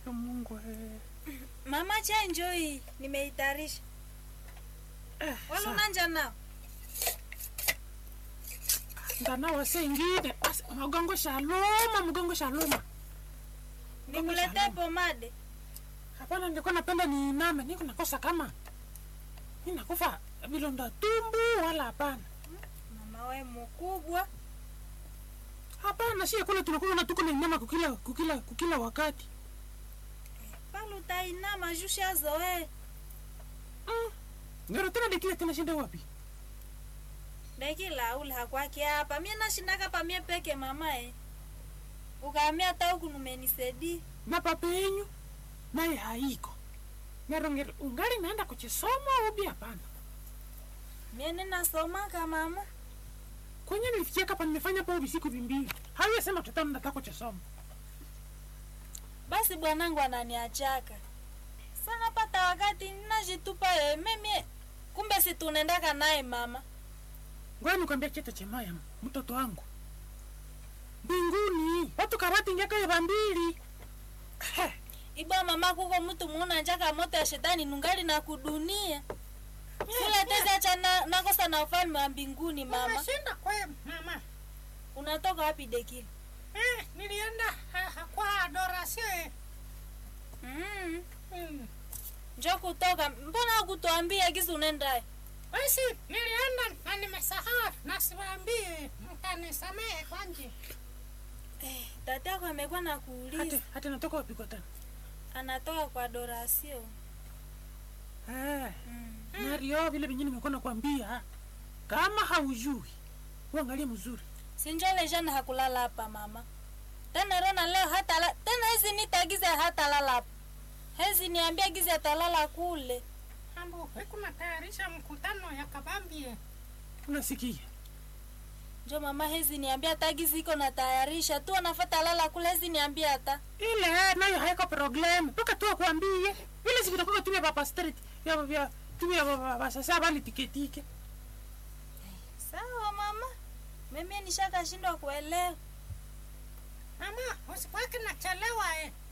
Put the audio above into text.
Yo Mungu eh. Mama chanjo hii nimeitarisha. Eh, Wala sa- unanja nao? ndana wase ingine As- mgongo shaloma mgongo shaloma Nikuletee pomade. hapana nilikuwa napenda niiname niko nakosa kama ninakufa vilonda tumbu wala hapana Mama we mkubwa. hapana sie kule tunakuwa na tuko na inama kukila kukila kukila wakati Pale utainama jusha zoe. mm. ngero tena dekile tena shinde wapi Dakila ule hakwaki hapa. Mimi nashindaka pa mie peke mama eh. Ukaamia hata huku numenisedi. na papa yenyu naye haiko ngero ngero ungali naenda kuchisoma ubi hapana Mie ninasomaka mama. kwenye nilifikia kapa nimefanya pa ubi siku vimbili hawe sema tutano nataka kuchisoma Basi bwanangu ananiachaka. Sana pata wakati ninajitupa ye mimi. Kumbe si tunaendaka naye mama. ngoja nikwambia chete chemaya mtoto wangu mbinguni watu karati ngeka ya bambili He, Iba mama kuko mtu muuna njaka moto ya shetani nungali na kudunia. Kula teza cha na, nakosa na ufalme wa mbinguni mama. Umeshinda kwe mama. Unatoka wapi dekili? Eh, nilienda ha, ha, kwa adoration. Mm. Mm. Njoo kutoka. Mbona hukutuambia gizi unaenda? Basi nilienda na nimesahau na siwaambie, mkanisamehe kwanje. Eh, tata yako amekuwa na hati kuuliza. hati natoka wapi kwa tena Anatoka kwa dorasio. Eh, Mm. Mario vile vingine nimekuwa nakwambia kama haujui uangalie mzuri Sinjole jana hakulala hapa mama. Tena Rona leo hata la, tena hizi nitagiza hata lala hapa. Hezi niambia giza atalala kule. Ambo, weku natayarisha mkutano ya kabambie. unasikia Njo mama hezi niambia hata gizi iko na tayarisha tu anafuata lala kule hezi niambia hata. ile nayo haiko problem mpaka tu akwambie vile si vitakuwa tumia papa street ya vya tumia baba sasa bali tiketike Sawa mama. Mimi nishakashindwa kuelewa. Mama, usikwake nachelewa eh.